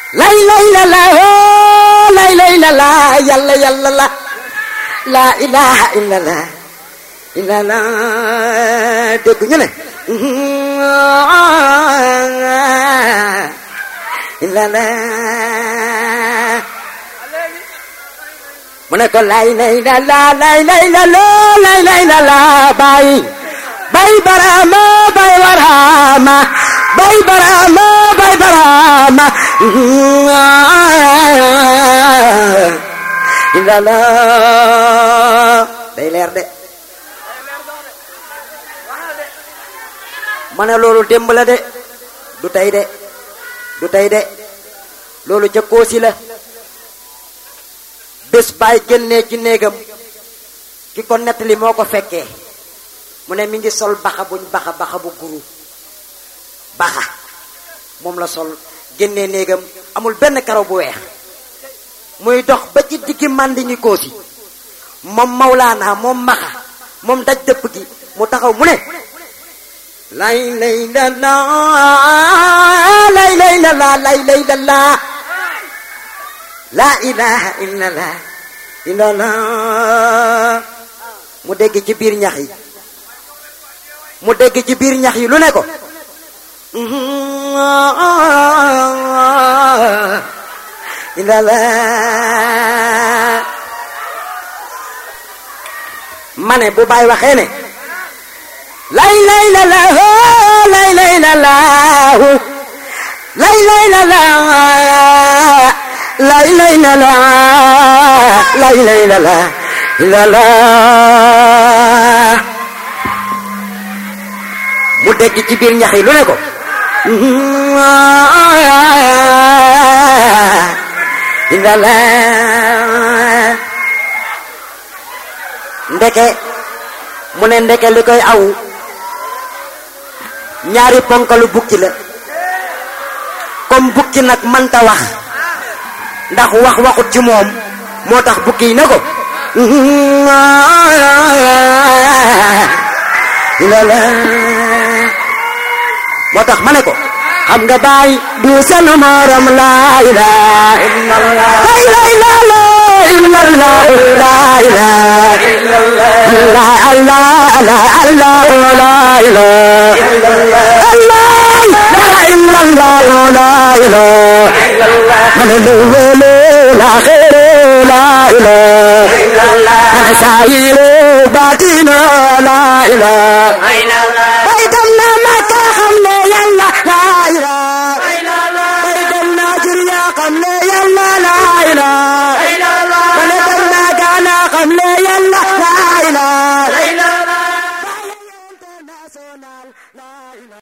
lay lay la la oh lay lay la la yàlla yàlla la la ilaha illa la illa la dégg ñu ne illa la mu ne ko lay lay la la lay lay la la lay lay la la bay bay barama bay barama bay barama bay barama illa la day leer de ma ne loolu démb la de du tey de du tey de loolu ca koosi la bés baay génnee ci néegam ki ko nettali moo ko fekkee mu ne mi ngi sol baxa buñ baxa baxa bu guru baxa moom la sol génnee néegam amul benn karaw bu weex muy dox ba ci diggi màndi ñi koosi moom mawlaana moom maxa moom daj dëpp gi mu taxaw mu ne lay lay la la lay lay la la lay lay la la la ilaha illa la illa la mu dégg ci biir ñax yi mu dégg ci biir ñax yi lu ne ko illa la ma ne bu baay waxee ne lay lay la la hoo lay lay la la hu lay lay la la lay lay la la lay lay la la la la mu dégg ci biir ñax yi lu ne ko la la ndeke mu ne ndeke li koy aw ñaari ponkalu bukki la comme bukki nag manta wax ndax wax waxut ci moom moo tax bukki yi ne ko lala moo tax ma ne ko xam nga baay du seen morom la ilaha illallah la ilaha illallah la ilaha illallah allah allah allah la ilaha illallah la illallah la ilaha man luwele la khere la ilaha man sayiru batina la ilaha